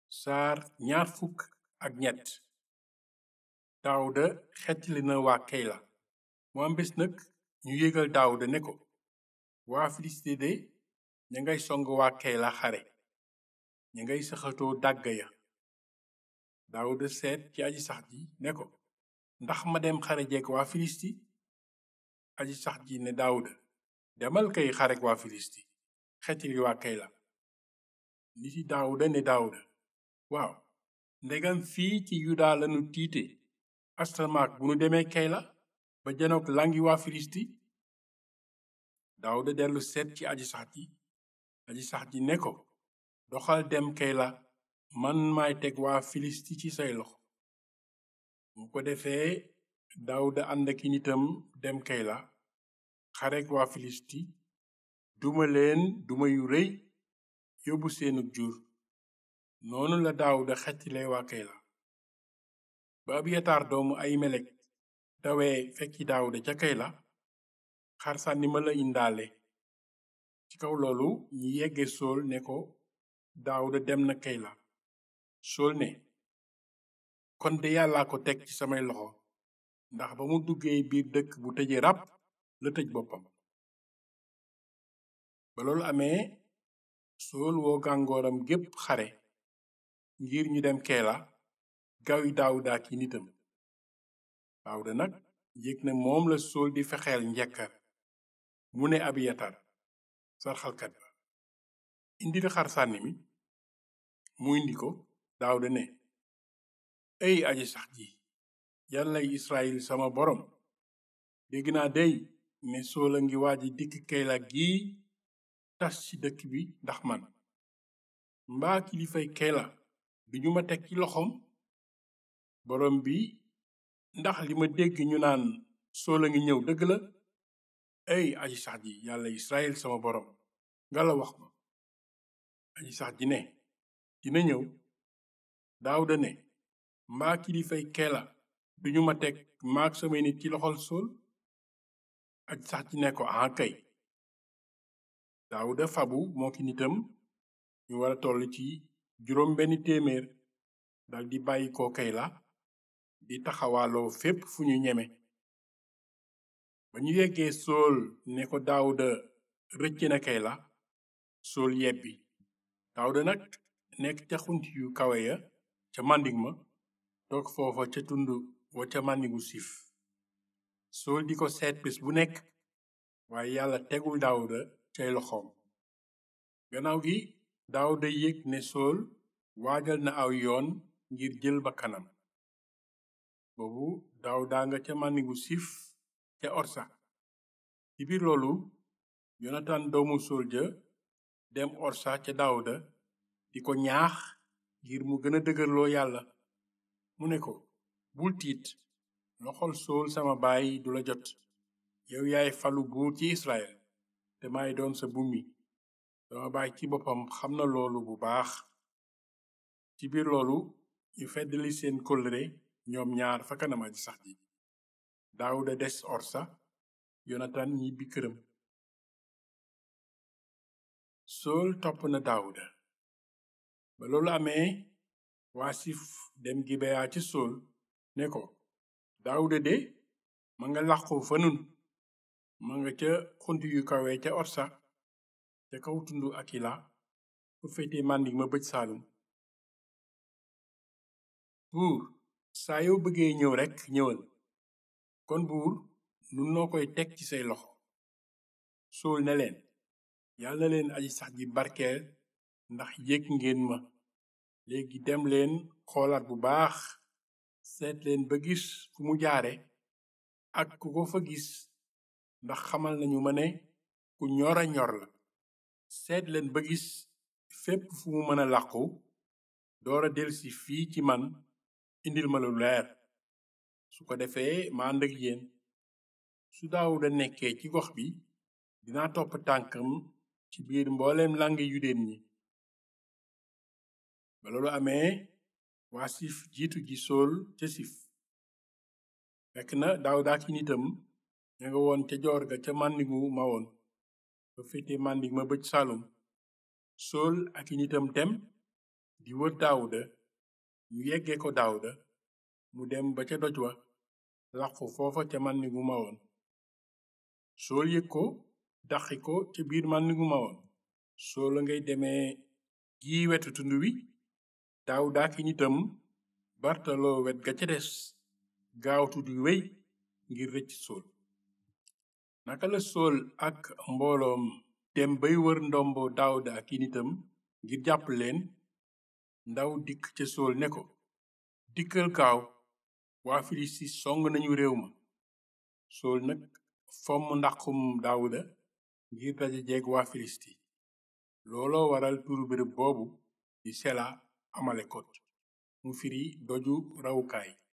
saar ñaar fukk ak ñett daawuda xettali na waa keyla mu am bés nag ñu yégal daawuda ne ko waa filiste de ña ngay song waa keyla xare ña ngay saxatoo dàgga ya daawuda seet ci aji sax ji ne ko ndax ma dem xare jeeg waa filisti aji sax ji ne daawuda demal kay xarek waa filisti xettali waa keyla niti daawuda ne daawuda waaw ndegam fii ci yuda lanu tiite astamaak bu nu demee keyla ba janook langi waa filisti daawuda dellu seet ci aji sax ji aji sax ji ne ko doxal dem keyla man maay teg waa filisti ci say loxo mu ko defee daawuda ànd ak nitam dem keyla xarek waa filisti duma leen duma yu rëy yóbbu seenug jur noonu la daawuda xettile waa keyla ba abiyataar doomu ahimelek dawee fekki daawuda ca keyla xar sànni ma la indaale ci kaw loolu ñi yegge sool ne ko daawuda dem na keyla sool ne kon de yàllaa ko teg ci samay loxo ndax ba mu duggee biir dëkk bu tëje ràpp la tëj boppam ba loolu amee sool woo gàngooram gépp xare ngir ñu dem keela gawi daawuda ak yi nitam daawuda nag yëg ne moom la sool di fexeel njekkar mu ne abiyatar sarxalkat ba indil xar sànni mi mu indi ko daawuda ne ey aji sax ji yàllay israyil sama borom dégg naa dey ne sool a ngi waaji dikk keyla gii tas ci dëkk bi ndax man mbaa kilifay keyla duñu ma teg ci loxoom borom bi ndax li ma dégg ñu naan sool a ngi ñëw dëgg la ey aji sax ji yàlla israel sama borom nga la wax ma aji sax ji ne dina ñëw daawuda ne mbaa kilifay keela duñu ma teg maag samay nit ci loxol sool aji sax ji ne ko aha kay daawuda fabu moo ki nitam ñu wara toll ci juróom benn téeméer dal di bàyyi ko keyla di taxawaaloo fépp fu ñu ñeme ba ñu yeggee sool ne ko daawuda rëcc na keyla sool yebbi daawuda nag nekk ca xunt yu kawe ya ca màndig ma toog foofa ca tund wa ca màndigu siif sool di ko seet bés bu nekk waaye yàlla tegul daawuda cay loxoom gannaaw gi daawuda yëg ne sool waajal na aw yoon ngir jël ba kanam boobu daawuda nga ca màndigu siif ca orsa ci biir loolu yonatan doomu sool ja dem orsa ca daawuda di ko ñaax ngir mu gën a dëgërloo yàlla mu ne ko bul tiit loxol sool sama baay du la jot yow yaay falu buur ci israel te maay doon sa bummi sama baay ci boppam xam na loolu bu baax ci biir loolu ñu feddali seen kóllëre ñoom ñaar fa kanam aji sax ji daawuda des orsa yonatan ñibbi këram sool topp na daawuda ba loolu amee waa sif dem gibeya ci sool ne ko daawuda de ma nga làqu fa nun ma nga ca xunt yu kawe ca orsa ca kaw tundu akila fu féete màndig ma bëj saalum buur saa yoo bëggee ñëw rekk ñëwal kon buur nun noo koy teg ci say loxo sool ne leen yàlla na leen aji sax ji barkeel ndax yëg ngeen ma léegi dem leen xoolaat bu baax seet leen ba gis fu mu jaare ak ku ko fa gis ndax xamal nañu ma ne ku ñora ñor la seet leen ba gis fépp fu mu mën a làqu doora delsi fii ci man indil ma lu leer su ko defee ma ànd ak yéen su daawuda nekkee ci gox bi dinaa topp tànkam ci biir mbooleem langi yudeen ñi ba loolu amee waa sif jiitu ji sool ca sif fekk na daawuda ak nitam ña nga woon ca joor ga ca màndigu ma woon ba féete màndig ma bëj saalum sool ak i nitam dem di wër daawuda ñu yegge ko daawuda mu dem ba ca doj wa làqu foofa ca màndigu mawoon sool yëg ko daqi ko ca biir màndigu mawoon sool a ngay demee gi wetu tund wi daawuda ki nitam bartaloo wet ga ca des gaawtu di wey ngir rëcc sool naka la sool ak mbooloom dem bay wër ndombo daawuda ak i nitam ngir jàpp leen ndaw dikk ca sool ne ko dikkal kaaw waa filisti song nañu réew ma sool nag fomm ndaqum daawuda ngir daja jeeg waa filisti looloo waral turu béréb boobu di sela amalekot mu firi doju rawukaay